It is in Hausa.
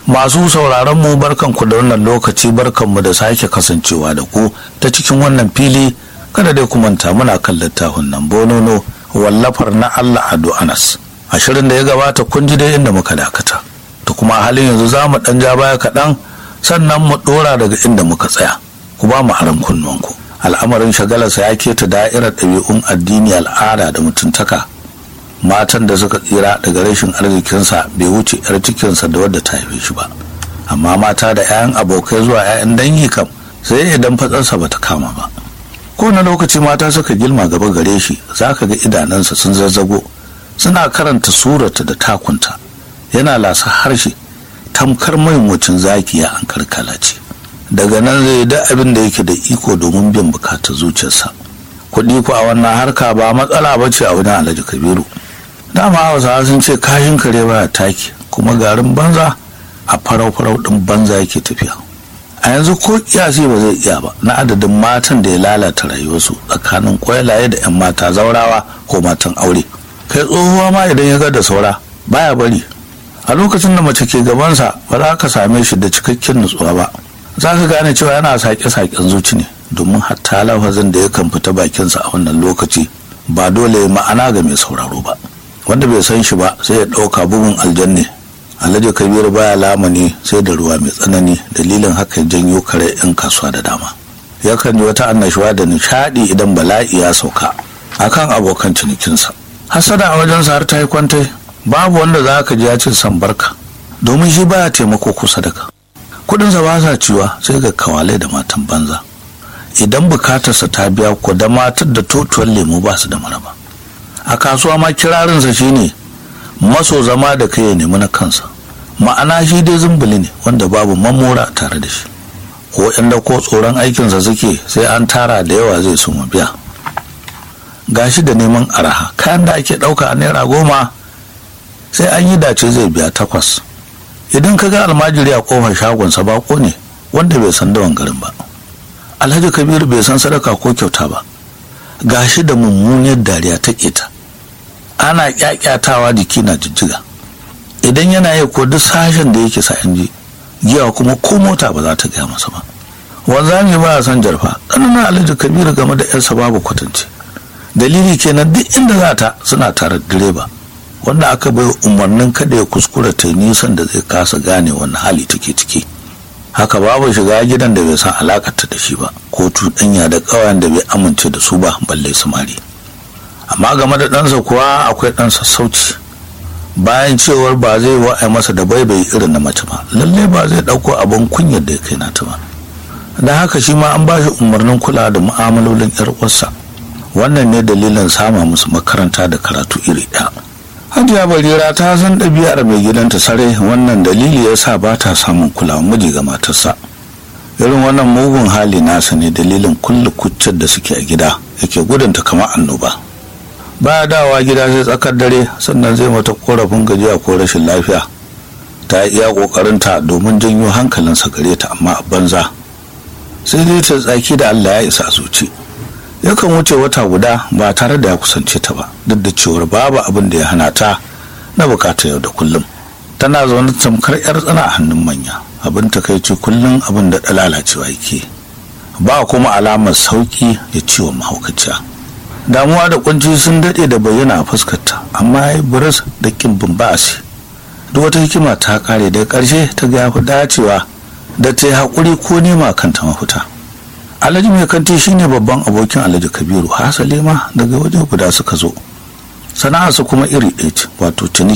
masu sauraron mu barkanku da wannan lokaci barkanmu da sake kasancewa da ku ta cikin wannan fili kada dai ku manta muna kan littafin nan bonono wallafar na Allah Ado Anas ashirin da ya gabata kun ji dai inda muka dakata to kuma a halin yanzu za mu dan ja baya kaɗan sannan mu ɗora daga inda muka tsaya ku ba mu haram kunnuwanku al'amarin shagalarsa ya keta da'irar ɗabi'un addini al'ada da mutuntaka matan da suka tsira daga rashin arzikinsa bai wuce 'yar cikinsa da wadda ta haife shi ba amma mata da 'ya'yan abokai zuwa 'ya'yan dangi kam sai idan fatsarsa bata kama ba kowane lokaci mata suka gilma gaba gare shi za ka ga idanunsa sun zazzago suna karanta surata da takunta yana lasa harshe tamkar maimacin zakiya an karkala ce daga nan zai da abin da yake da iko domin biyan bukatar zuciyarsa kuɗi ku a wannan harka ba matsala ba ce a wajen alhaji kabiru dama hausawa sun ce kashin kare baya taki kuma garin banza a farau-farau ɗin banza yake tafiya a yanzu ko kiyasi ba zai iya ba na adadin matan da ya lalata rayuwarsu tsakanin kwailaye da 'yan mata zaurawa ko matan aure kai tsohuwa ma idan ya ga da saura baya bari a lokacin da mace ke gabansa ba za ka same shi da cikakken nutsuwa ba za ka gane cewa yana sake-saken zuci ne domin hatta lafazin da yakan fita bakinsa a wannan lokaci ba dole ma'ana ga mai sauraro ba wanda bai san shi ba sai ya ɗauka bugun aljanne alhaji kabir baya lamani sai da ruwa mai tsanani dalilin haka janyo kare 'yan kasuwa da dama yakan yi wata annashuwa da nishadi idan bala'i ya sauka akan abokan cinikinsa hasada a wajensa har ta yi kwantai babu wanda za ka ji ya ce san barka domin shi baya taimako kusa da ka kudinsa ba sa ciwa sai ga kawalai da matan banza idan bukatarsa ta biya ko da matar da totuwar lemu ba su da maraba a kasuwa ma kirarinsa shine maso zama da kai ya nemi na kansa ma'ana shi dai zumbuli ne wanda babu mamora tare da shi ko inda ko tsoron aikinsa suke sai an tara da yawa zai su biya gashi da neman araha kayan da ake ɗauka a naira goma sai an yi dace zai biya takwas idan ka ga almajiri a kofar shagonsa bako ne wanda bai san dawan garin ba alhaji kabiru bai san sadaka ko kyauta ba gashi da mummuniyar dariya ta keta ana kyakyatawa jiki na jijjiga idan yana yi ko duk sashen da yake sa ji giya kuma ko mota ba za ta gaya masa ba wanzami ba a san jarfa ɗananan alhaji kabiru game da yarsa babu kwatance dalili kenan duk inda za ta suna tare da direba wanda aka bai umarnin kada ya kuskura ta nisan da zai kasa gane wani hali take ciki haka babu shiga gidan da bai san alakarta da shi ba ko tuɗanya da ƙawayen da bai amince da su ba balle samari amma game da ɗansa kuwa akwai ɗan sassauci bayan cewar ba zai wa'ai masa da baibai irin na mace ba lallai ba zai ɗauko abin kunyar da ya kai nata ba da haka shi ma an ba shi umarnin kula da mu'amalolin 'yar uwarsa wannan ne dalilin sama musu makaranta da karatu iri ɗaya hajiya barira ta san ɗabi'ar mai gidanta sare wannan dalili ya sa ba ta samun kulawa miji ga matarsa irin wannan mugun hali nasa ne dalilin kulle kuccin da suke a gida yake gudunta kamar annoba baya dawa gida sai tsakar dare sannan zai mata korafin gajiya ko rashin lafiya ta iya kokarinta domin janyo hankalinsa gare ta amma a banza sai dai ta tsaki da allah ya isa zuci yakan wuce wata guda ba tare da ya kusance ta ba duk da cewar babu abin da ya hana ta na bukata yau da kullum tana zaune tamkar yar tsana a hannun manya abin takaici kullum abin da lalacewa yake ba kuma alamar sauki ya ciwon mahaukaciya damuwa da kunci sun daɗe da bayyana a fuskarta amma ya yi buris da kin bumbasi duk wata hikima ta kare da ƙarshe ta ga fi dacewa da ta yi haƙuri ko nema kanta mafita alhaji mai kanti shine babban abokin alhaji kabiru hasali ma daga waje guda suka zo sana'arsa kuma iri ɗaya ce wato ciniki